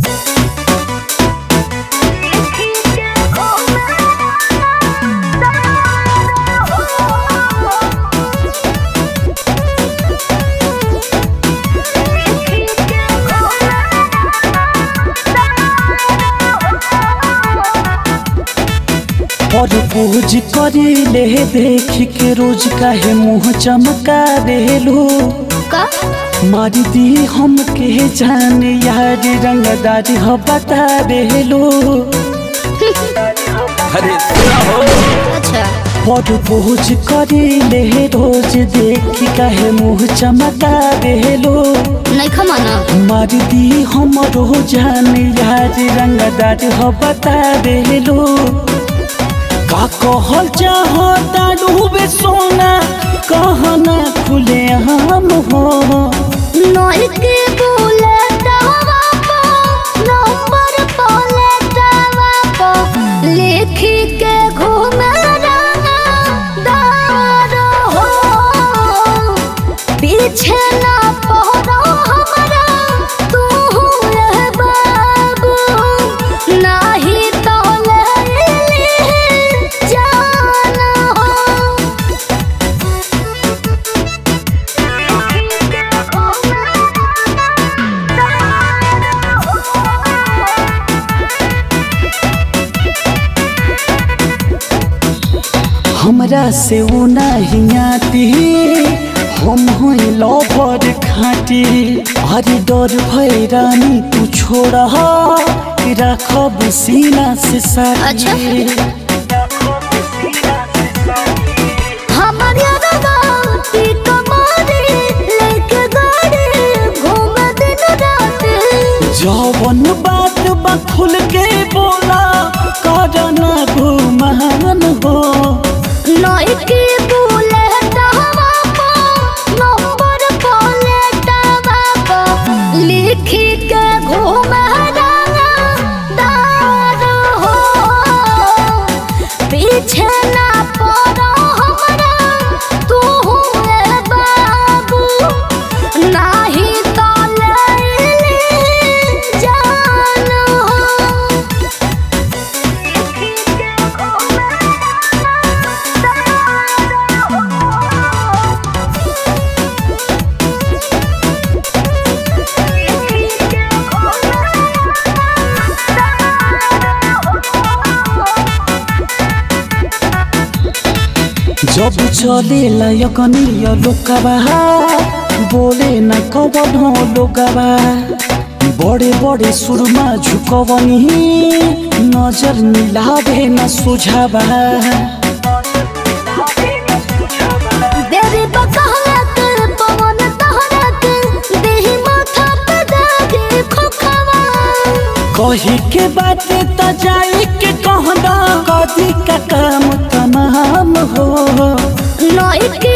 और पूज करी ले देख के रोज काहे मुँह चमका देलू का मारी दी हम के जान यार रंगदारी हो बता देलू अरे सुना हो अच्छा और पूज करी ले रोज देख काहे मुँह चमका देलू नहीं खमाना मारी दी हम जान यार रंगदारी हो बता देलू का कहल चाहो डूबे सोना कहना खुले हम हो नई के बोले दावा को नंबर बोले दावा को लिखी के घूमे रंगा दार हो पीछे ना पड़ो हमारा तू रह बाबू नहीं तो ले ली जान हो हमरा से वो नहीं आती हम होई लवर खाटी अरे डर भई रानी तू छोड़ा रखब सीना से साथी हमर यारवा ती कमारी लेके गाड़ी घूम दिन रात जवन बात बा खुल के बोला करना घुमान हो नई की बुलेट हवा को नंबर प्लेट हवा को लिखी के घूम रंगा दार हो पीछे ना पड़ो हमरा तू रे बाबू नाही तो ले ली जान हो जब चले लयकनीय लोकबा बोले न कवन हो लोकबा बड़े बड़े सुरमा झुकवनी नजर मिलावे न सुझावा देरी बकहला कर पवन तहरा कर देही माथा पे दागे खोखवा कही के बात त जाई के कहना कदी का काम तमाम हो नई के